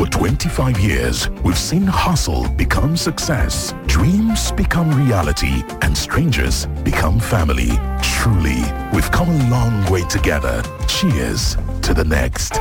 For 25 years, we've seen hustle become success, dreams become reality, and strangers become family. Truly, we've come a long way together. Cheers to the next.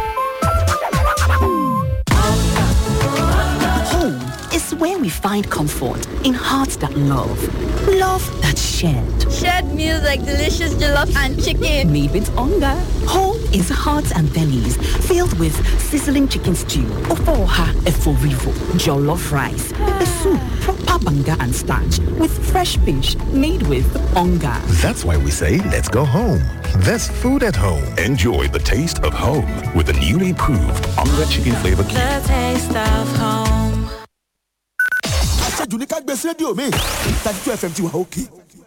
Home is where we find comfort in hearts that love, love that shared. Shared meals like delicious jollof and chicken. Made with hunger. Home is hearts and bellies filled with sizzling chicken stew, ofoha eforivo, jollof rice, pepper soup, proper banga and starch with fresh fish made with hunger. That's why we say let's go home. There's food at home. Enjoy the taste of home with the newly improved Onga Chicken Flavor Cube. The taste of home. àṣejù ní ká gbé sí rédíò mi thirty two fm ti wà òkè.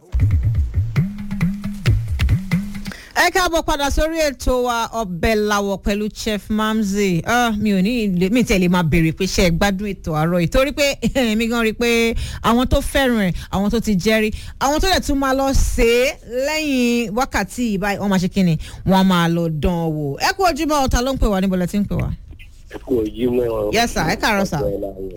ẹ káàbọ̀ padà sórí ètò wa ọbẹ̀ làwọ̀ pẹ̀lú chef mamzi Ah, mi ò ní ilé mi tẹ̀lé máa béèrè pé ṣe é gbádùn ètò àárọ̀ yìí torí pé èmi gan rí i pé àwọn tó fẹ́ràn ẹ̀ àwọn tó ti jẹ́rí àwọn tó dẹ̀ tún máa lọ ṣe é lẹ́yìn wákàtí ìbáyìí wọ́n máa ṣe kíni wọ́n máa lọ dán an wò ẹ kú ojúmọ́ ọ̀tá ló ń pè wá níbo lẹ ti ń pè wá. ẹ kú ojú mọ́ Yes, sir. Ẹ káàárọ̀, sir.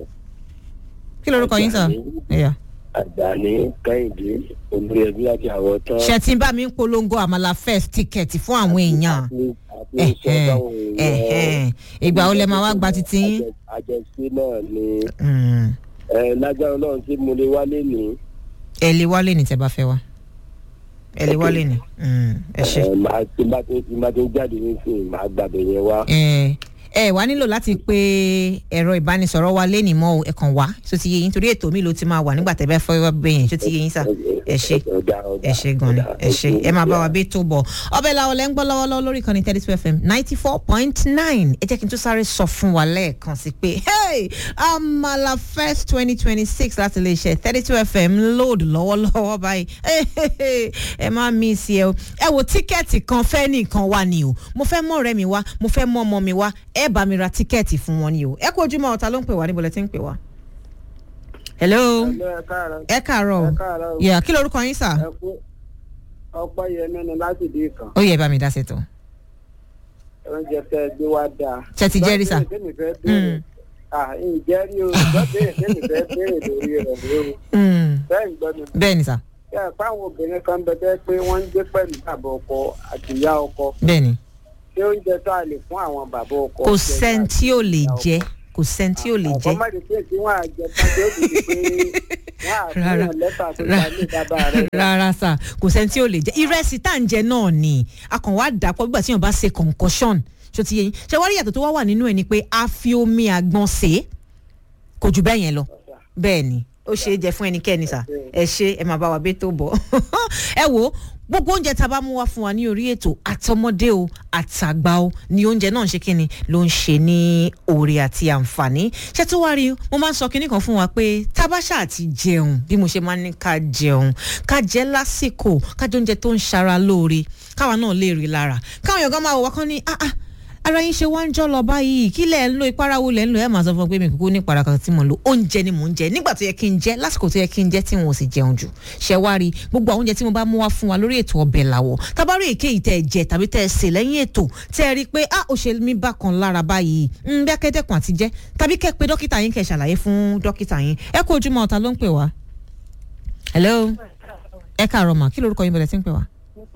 kí lorúkọ yín sà. ẹ̀yà. àgbàní kẹ́hìndé olórí ẹbí àti àwọn tán. ṣe tí ń bá mi ń polongo àmàlà first ticket fún àwọn èèyàn àti sọ fáwọn ẹ̀hẹ́n. ìgbà wo lẹ máa wá gba titi yín. àjẹsí náà ni Mm. ẹ lágbára ọlọ́run tí mo lè wálé ní. ẹ lè wálé ní tẹ bá fẹ wá ẹ lè wálé ní Mm, ẹ ṣe ẹ máa tí bá tó tí bá tó jáde nísìnyí máa gbàgbé yẹn wá. ẹ ẹ wá nílò láti pe ẹ̀rọ ìbánisọ̀rọ̀ wa lé nìmọ̀ o ẹ kàn wá tó ti yé yín torí ètò mi ló ti máa wà nígbà tẹ́ bá fẹ́ wá bẹ̀ yẹn tó ti yé yín sà ẹ ṣe ẹ ṣe gan ni ẹ ṣe ẹ máa bá wa bí tó bọ̀ ọbẹ̀ làwọn lẹ́ ń gbọ́ lọ́wọ́lọ́wọ́ lórí ìkànnì thirty two fm ninety four point nine ẹ jẹ́ kí n tún sáré sọ fún wa lẹ́ẹ̀kan sí pé hey amala first twenty twenty six láti lè ṣe thirty two fm load lọ́wọ́lọ́wọ́ báyìí Hey, hey, hey, ẹ má mí sí ẹ o ẹ wo tíkẹ́ẹ̀tì kan fẹ́ nìkan wá ni o mo fẹ́ mọ ọ̀rẹ́ mi wá mo fẹ́ mọ ọmọ mi wá ẹ bá mi ra tíkẹ́ẹ̀tì fún wọn ni o ẹ kú ojúmọ́ ọ̀tá ló ń pè wá níbo lẹ ti ń pè wá. hello ẹ káàárọ̀ ẹ káàárọ̀ ẹ o káàárọ̀ o. yà kí lorúkọ yín sà. ẹ kú ọpẹ́ yẹn nínú láti dé kan ó yẹ bá mi dá sí tó. oúnjẹ tẹ gbé wá dáa. Ṣé ti jẹ́rìí sà? Lọ́dún tèmi fẹ́ béèrè ah ǹjẹ́ rí o lọ́dún tèmi fẹ́ béèrè lórí rẹ̀ lóru bẹ́ẹ̀ ń gbọ́ mi. bẹ́ẹ̀ ni sà ṣé ẹ fáwọn obìnrin kan bẹ tẹ́ pé wọ́n ń gbé pẹ̀lú bàbá ọkọ àti ìyá ọkọ bẹ́ẹ̀ ni ṣé oúnjẹ tó a lè fún àwọn bàbá ọkọ. kò jẹ sẹ́ni tàbí tí ò lè ìyá ọkọ? jẹ́ kò sẹ́ni tí ò lè jẹ́. ọkọ má di pé tí wọ́n á jẹ tàbí ó di pé wọ́n á fún Rárá. yàn lẹ́tà tó ta ní bàbá rẹ̀. rárá sà kò sẹ́ni tí ò lè jẹ́ ìrẹsì tá à ń jẹ náà ni a kàn wá dà pọ̀ nígbà tí yàn bá ṣe concussion ṣó ti yé yín ṣe wá rí ìyàtọ̀ tó wá wà nínú ẹ̀ ni pé a fi omi àgbọn sè é kò jù bẹ́ẹ̀ yẹn lọ bẹ́ẹ̀ ni ó ṣe é jẹ fún ẹnikẹ́ni sà ẹ ṣe ẹ máa bá wa bẹ́ tó bọ̀ ẹ wo gbogbo oúnjẹ tá a bá mú wá fún wa ní orí ètò àtọmọdé o àtàgbà o ni oúnjẹ náà ń ṣe kíni ló ń ṣe ní oore àti àǹfààní ṣé tó wá rí mo máa ń sọ kíní kan fún wa pé tábàṣà àti jẹun bí mo ṣe máa ń ní ká jẹun ká jẹ lásìkò ká jẹ oúnjẹ tó ń ṣara lóore káwa náà lè rí lára káwọn èèyàn kan máa wò wá kán ní ah ah ara yín ṣe wá ń jọ lọ báyìí kí lẹ̀ ń lo ìpara wo lẹ̀ ń lo ẹ̀ máa sọ fún ọ pé mi kúkú ní ìpara kan tí mo ń lo oúnjẹ ni mò ń jẹ nígbà tó yẹ kí n jẹ lásìkò tó yẹ kí n jẹ tí wọn ò sì jẹun jù ṣẹ wá rí gbogbo àwọn oúnjẹ tí mo bá mú wá fún wa lórí ètò ọbẹ̀ làwọ̀ tábàárò èké yìí tẹ́ ẹ jẹ tàbí tẹ́ ẹ sè lẹ́yìn ètò tẹ́ ẹ rí i pé ah ó ṣe mí bákan lára báyìí ń bí akẹ́dẹ́kùn àti jẹ́ tàbí kẹ́ pe dókítà yín kẹ́ ṣàlàyé fún dókítà yín ẹ kú ojúmọ́ ọ̀tá ló ń pè wá. hello ẹ káàárọ̀ mà kí lorúkọ yín bẹ̀rẹ̀ sí ń pè wá.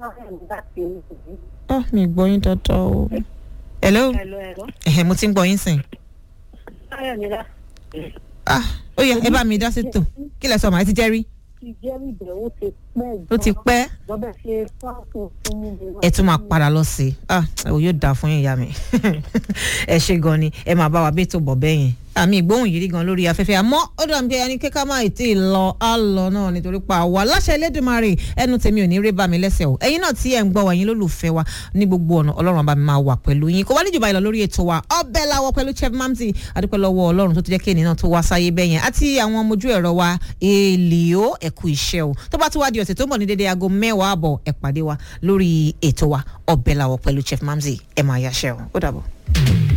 ah mi gbọ́ yín dáadáa o. hello ẹ̀hẹ̀ mo ti ń gbọ́ yín sìn. ah ó yẹ ẹ bá mi dá sí tò kí lẹ sọ màá ti jẹ́ rí ó ti pẹ́ ẹ tún máa padà lọ sí i ah ò yóò dáa fún yín ìyá mi ẹ ṣe gan ni ẹ máa bá wa bí tó bọ̀ bẹ́ẹ̀ yẹn àmì ìgbóhùn yìí rí gan lórí afẹ́fẹ́ àmọ́ ó dà bí ẹni kíkà máa tí ì lọ á lọ náà nítorí pa àwa láṣẹ Elédùmarè ẹnu tèmi ò ní rí bá mi lẹ́sẹ̀ o ẹ̀yin náà tí ẹ̀ ń gbọ́ wa yín lólùfẹ́ wa ní gbogbo ọ̀nà ọlọ́run bá mi máa wà pẹ̀lú yín kò wá níjọba ìlọ lórí ètò wa ọbẹ̀ làwọ̀ pẹ̀lú chef mamzi adúpẹ́ lọ́wọ́ ọlọ́run tó ti jẹ́ kí ènìyàn tó wá sáyé bẹ́yẹn àti àwọn ọmọ ojú ẹ̀rọ wa èlìó ẹ̀kú iṣẹ́ o tó bá tún wá di ọ̀sẹ̀ tó ń bọ̀ ní dédé aago mẹ́wàá àbọ̀ ẹ̀ pàdé wa lórí ètò wa ọbẹ̀ làwọ̀ pẹ̀lú chef mamzi ẹ̀ máa yáṣẹ́ o ó dàbọ̀.